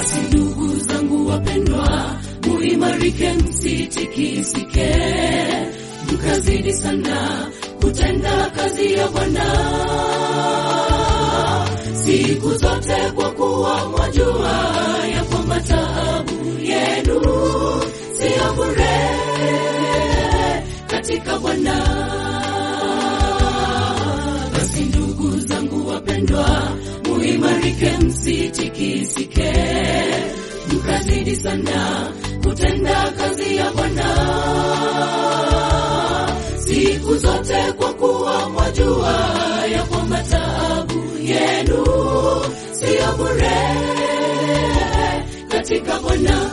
Basi ndugu zangu wapendwa, muimarike, msitikisike, mkazidi sana kutenda kazi ya Bwana siku zote, kwa kuwa mwajua ya kwamba taabu yenu siyo bure katika Bwana. Basi ndugu zangu wapendwa, muimarike, msitikisike, mkazidi sana kutenda kazi ya Bwana siku zote, kwa kuwa mwajua ya kwamba taabu yenu siyo bure katika Bwana.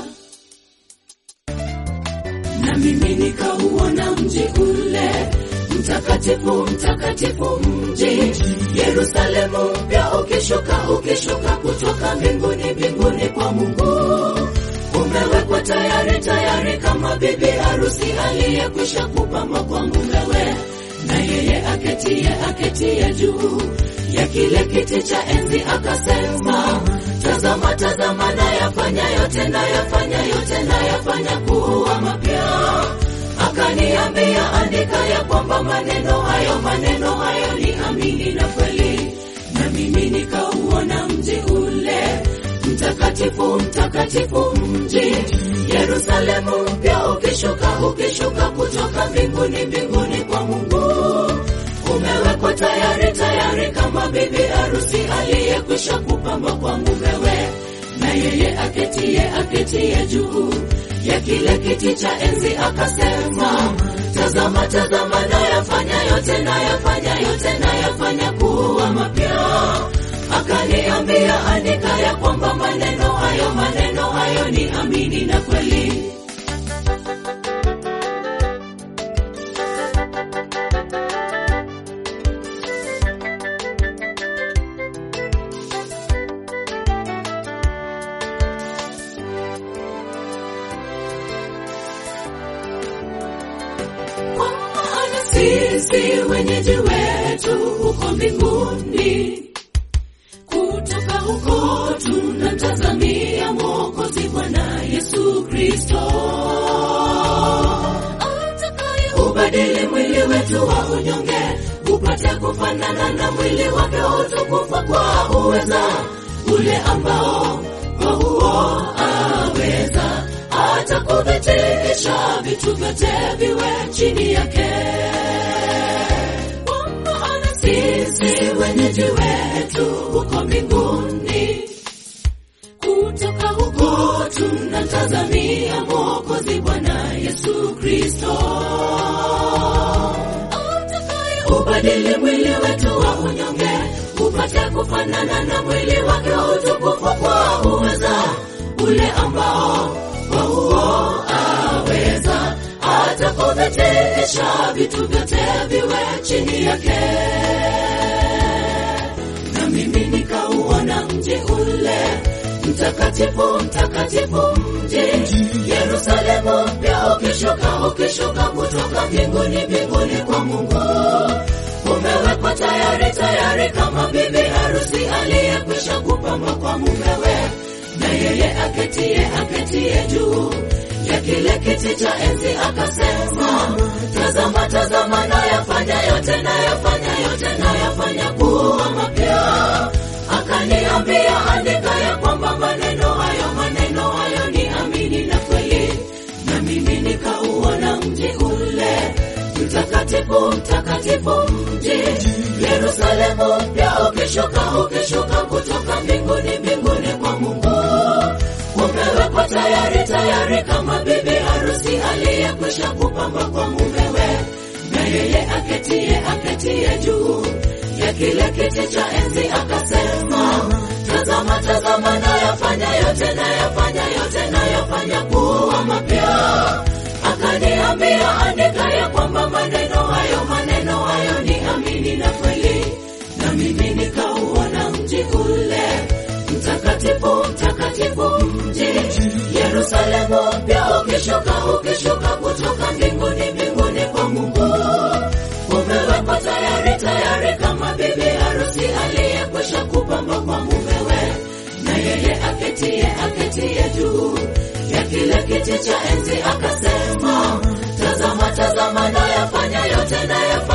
Na mimi nikauona mji ule mtakatifu, mtakatifu mji Yerusalemu mpya ukishuka, ukishuka kutoka mbinguni, mbinguni kwa Mungu umewekwa tayari, tayari kama bibi harusi aliyekwisha kupambwa kwa mumewe, na yeye aketie, aketie juu ya kile kiti cha enzi akasema, tazama, tazama, nayafanya yote, nayafanya yote, nayafanya kuwa mapya. Akaniambia, andika ya kwamba maneno hayo, maneno hayo ni amini na kweli. Na mimi nikauona mji ule mtakatifu, mtakatifu mji Yerusalemu mpya ukishuka, ukishuka kutoka mbinguni, mbinguni kwa Mungu umewekwa tayari, tayari kama bibi harusi aliyekwisha kupambwa kwa mumewe, na yeye aketie, aketie juu ya kile kiti cha enzi akasema, tazama, tazama, nayafanya yote, nayafanya yote, nayafanya kuwa mapya. Akaniambia, andika ya kwamba maneno hayo, maneno hayo ni amini na kweli. Kwa maana sisi wenyeji wetu huko mbinguni, kutoka huko tunamtazamia Mwokozi Bwana Yesu Kristo atakaye ubadili mwili wetu wa unyonge upate kufanana na mwili wake wa utukufu kwa uweza ule ambao kwa huo aweza hata kuvitikisha vitu vyote viwe chini yake. Kwa maana sisi wenyeji wetu huko mbinguni, kutoka huko tunamtazamia Mwokozi Bwana Yesu Kristo atakaye ubadili mwili wetu wa unyonge upate kufanana na mwili wake wa utukufu kwa uweza ule ambao kwa huo aweza hata kuvitikisha vitu vyote viwe chini yake. Na mimi nikauona mji ule mtakatifu, mtakatifu mji Yerusalemu mpya ukishuka, ukishuka kutoka mbinguni, mbinguni kwa Mungu umewekwa tayari, tayari kama bibi harusi aliyekwisha kupambwa kwa mumewe na yeye aketie, aketie juu ya kile kiti cha enzi akasema, tazama, tazama, nayafanya yote, nayafanya yote, nayafanya kuwa mapya. Akaniambia, andika ya kwamba maneno hayo, maneno hayo ni amini na kweli. Na mimi nikauona mji ule mtakatifu, mtakatifu mji Yerusalemu mpya ukishuka, ukishuka kutoka mbinguni, mbinguni kwa Mungu umewekwa tayari, tayari kama bibi harusi aliyekwisha kupambwa kwa mumewe, na yeye aketie, aketie juu ya kile kiti cha enzi akasema, tazama, tazama, nayafanya yote, nayafanya yote, nayafanya kuwa mapya. Akaniambia, andika ya kwamba maneno hayo, maneno hayo ni amini na kweli. Na mimi nikauona mji ule mtakatifu, mtakatifu mji Yerusalemu mpya ukishuka, ukishuka kutoka mbinguni, mbinguni kwa Mungu umewekwa tayari, tayari kama bibi harusi aliyekwisha kupambwa kwa mumewe, na yeye aketie aketie juu ya kile kiti cha enzi akasema, tazama tazama, nayafanya yote nayafanya